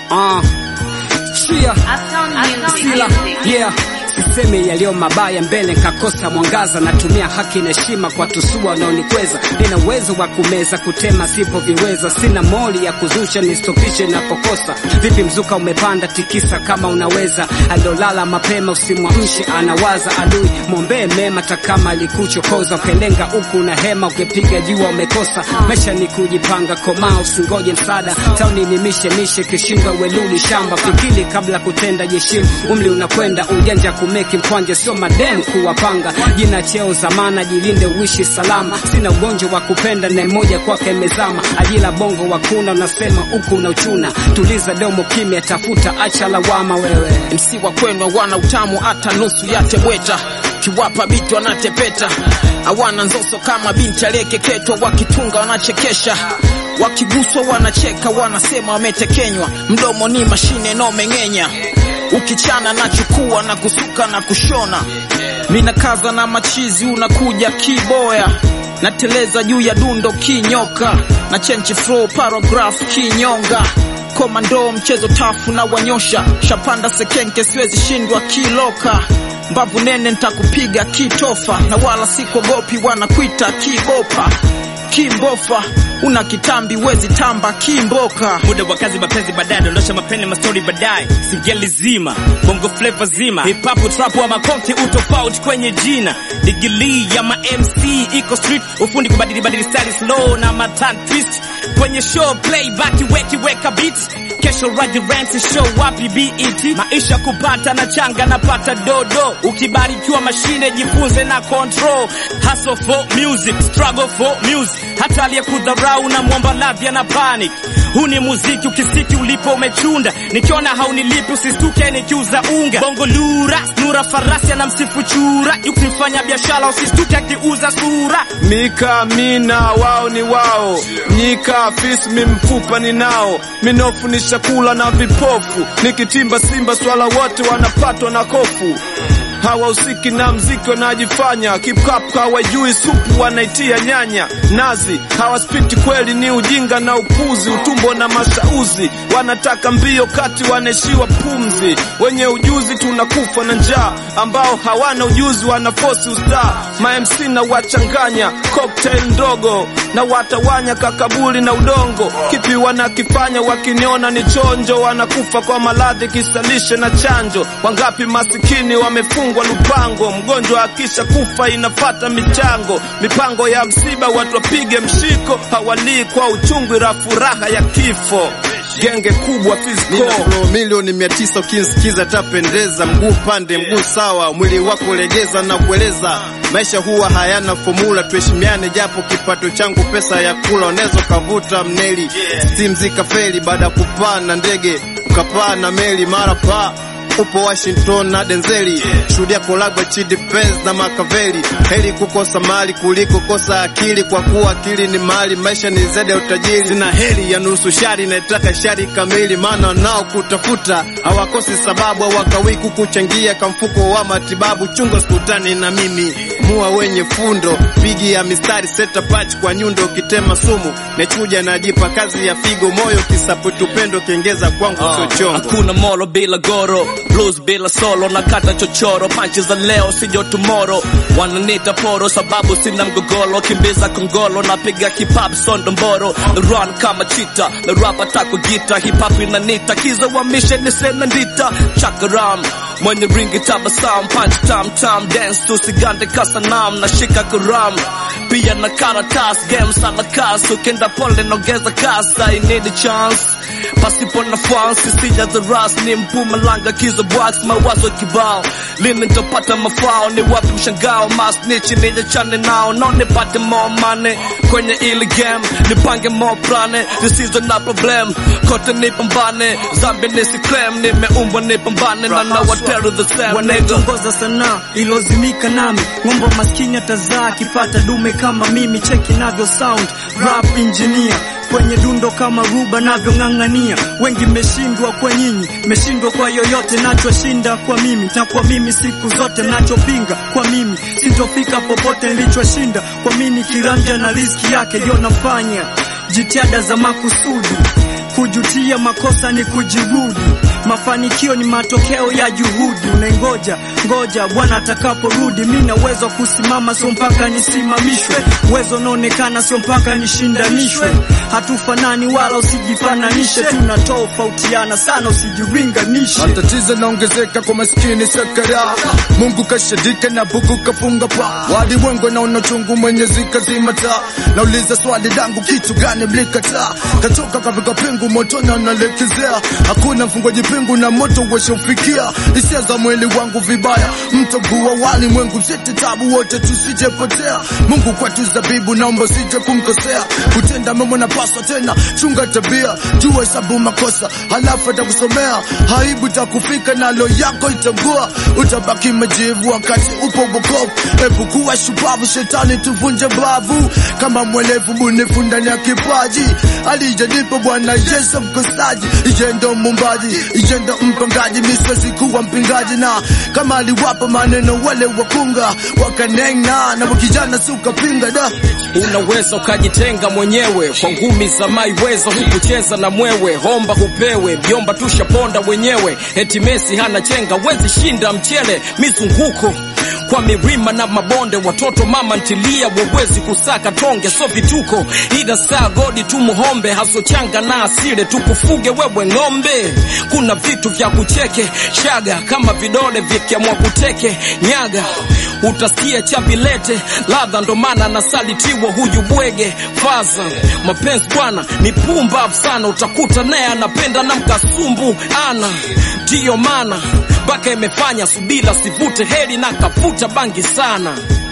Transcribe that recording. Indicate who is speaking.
Speaker 1: Uh, chia sila yeah Siseme yaliyo mabaya mbele nkakosa mwangaza, natumia haki na heshima kwa tusua wanaonikweza. Nina uwezo wa kumeza kutema sipoviweza, sina moli ya kuzusha nistopishe napokosa. Vipi mzuka umepanda, tikisa kama unaweza. Alolala mapema usimwamshe, anawaza adui, mwombee mema takama alikuchokoza. Ukelenga huku na hema, ukipiga jua umekosa. Maisha ni kujipanga, komaa usingoje msaada. Tauni ni mishe mishe, kishinga weluli shamba. Fikiri kabla kutenda, jeshimu umri unakwenda, ujanja kumeki mkwanja, sio mademu kuwapanga. Jina cheo zamana, jilinde uishi salama. Sina ugonjwa wa kupenda na mmoja kwake mezama. Ajila bongo wakuna, unasema huku na uchuna. Tuliza domo kimya, tafuta acha lawama wewe.
Speaker 2: MC wa kwenu wana utamu hata nusu ya tebweta, kiwapa biti wanatepeta, hawana nzoso kama binti aliyekeketwa, wakitunga wanachekesha, wakiguswa wanacheka, wanasema wametekenywa, mdomo ni mashine inaomeng'enya, ukichana na chukua na kusuka na kushona, mina kaza na machizi, unakuja kiboya nateleza juu ya dundo kinyoka na chenchi flow paragraph kinyonga komando mchezo tafu na wanyosha shapanda sekenke siwezi shindwa kiloka mbavu nene ntakupiga kitofa na wala sikogopi wanakwita kibopa kimbofa una kitambi wezi tamba kimboka
Speaker 3: muda wa kazi mapenzi baadaye dondosha mapene mastori baadaye singeli zima bongo flava zima hip hop trap wa makonti utofauti kwenye jina digili ya ma MC iko street ufundi kubadili badili style slow na matan twist kwenye show play back weki weka beat kesho raji rent show wapi BET maisha kupata na changa napata dodo ukibarikiwa mashine jifunze na control hustle for music struggle for music hata aliyekudharau na mwomba lavya na panic huu ni muziki ukisiki ulipo umechunda nikiona haunilipi usistuke nikiuza unga bongo lura nura farasi na msifu chura ukifanya biashara usistuke akiuza sura
Speaker 4: Mika mina wao ni wao, nyika fisi mi mfupa ni nao, minofu ni chakula na vipofu, nikitimba simba swala wote wanapatwa na kofu hawahusiki na mziki wanajifanya kipkap hawajui supu wanaitia nyanya nazi hawaspiti kweli ni ujinga na upuzi utumbo na mashauzi wanataka mbio kati wanaishiwa pumzi wenye ujuzi tunakufa na njaa ambao hawana ujuzi wanafosi ustaa mamc na wachanganya cocktail ndogo na watawanya kakabuli na udongo kipi wanakifanya wakiniona ni chonjo wanakufa kwa maradhi kisalishe na chanjo wangapi masikini wamefungwa lupango mgonjwa akisha kufa inafata michango mipango ya msiba watu wapige mshiko hawalii kwa uchungu la furaha ya kifo genge kubwa
Speaker 5: Nina
Speaker 4: fiziko
Speaker 5: flow milioni mia tisa ukinsikiza tapendeza, mguu pande mguu sawa, mwili wako legeza na kueleza. Maisha huwa hayana fomula, tuheshimiane japo kipato changu pesa ya kula. Unaweza ukavuta mneli steam zikafeli, baada ya kupaa na ndege ukapaa na meli mara paa upo Washington na Denzeli, shuhudia kolabo Chidi Benz na Makaveli. Heri kukosa mali kuliko kosa akili, kwa kuwa akili ni mali, maisha ni zaidi ya utajiri. Sina heri ya nusu shari, naitaka shari kamili, maana nao kutafuta hawakosi sababu, hawakawii kukuchangia kamfuko wa matibabu. Chunga hospitali na mimi mua wenye fundo, bigi ya mistari seta patch kwa nyundo, ukitema sumu nechuja najipa kazi ya figo, moyo kisaputu pendo kiengeza kwangu sio chongo.
Speaker 3: hakuna molo bila goro blues bila solo na kata chochoro panchi za leo sijo tomorrow wananita poro sababu sina mgogoro kimbiza kongolo napiga hip hop sondo mboro na run kama chita na rap attack kwa gita hip hop inanita kiza wa mission ni sena ndita chakaram mwenye ringi tabasam punch tam tam dance tu sigande kasanam na shika kuram pia na karatas game sana kas ukenda pole nogeza kas I need a chance pasipo nafasi sija the ras ni mpumalanga kizo box mawazo kibao lini nitapata mafao ni wapi mshangao masnichi nijachane nao no nipate more money kwenye ili game nipange more plane zisizo na problem kote nipambane zambi nisiclaim nimeumbwa nipambane na na wateru the same nigga
Speaker 6: wanayetongoza sanaa ilozimika nami ng'ombe maskini atazaa akipata dume kama mimi cheki navyo sound rap engineer kwenye dundo kama ruba navyong'ang'ania wengi mmeshindwa kwa nyinyi mmeshindwa kwa yoyote nachoshinda kwa mimi na kwa mimi siku zote nachopinga kwa mimi sitofika popote nilichoshinda kwa mimi kiranja na riski yake ndio nafanya jitihada za makusudi kujutia makosa ni kujirudi. Mafanikio ni matokeo ya juhudi. Unaingoja ngoja Bwana atakaporudi. Mi na uwezo wa kusimama, sio mpaka nisimamishwe. Uwezo unaonekana, sio mpaka nishindanishwe. Hatufanani wala usijifananishe, tunatofautiana sana, usijiringanishe.
Speaker 7: Matatizo naongezeka kwa maskini sakara, Mungu kashadika na buku kafunga pa walimwengu naona chungu, Mwenyezi kazima taa. Nauliza swali langu, kitu gani mlikataa? Katoka katika pingu motoni analekezea, hakuna mfungaji pingu na moto washaufikia. Hisia za mwili wangu vibaya, mtogua walimwengu msete tabu wote tusijepotea. Mungu kwetu zabibu, naomba usije kumkosea. Kutenda mema napaswa tena, chunga tabia, jua hesabu makosa, halafu atakusomea haibu takufika, nalo yako itangua, utabaki majivu wakati upo wokovu. Ebu kuwa shupavu, shetani tuvunje bavu, kama mwelevu bunifu ndani ya kipaji alijanipa Bwana Yesu mkosaji, iye ndo mumbaji, iye ndo mpangaji, mi siwezi kuwa mpingaji, na kama aliwapa maneno wale wakunga wakanena, na wakijana si ukapinga da
Speaker 2: Unaweza ukajitenga mwenyewe kwa ngumi za maiweza, hukucheza na mwewe, homba hupewe, vyomba tushaponda wenyewe, eti Messi hana chenga, wezi shinda mchele mizunguko kwa milima na mabonde, watoto mama ntilia, wewezi kusaka tonge, so vituko, ila saa godi tumuhombe, haso changa na asile tukufuge wewe ng'ombe. Kuna vitu vya kucheke shaga, kama vidole vikiamwa kuteke nyaga, utasikia chabilete ladha, ndo maana anasalitiwa huyu bwege faza. Mapenzi bwana ni pumbavu sana, utakuta naye anapenda na mkasumbu ana, ndiyo maana mpaka imefanya subira sivute heri na kafuta bangi sana.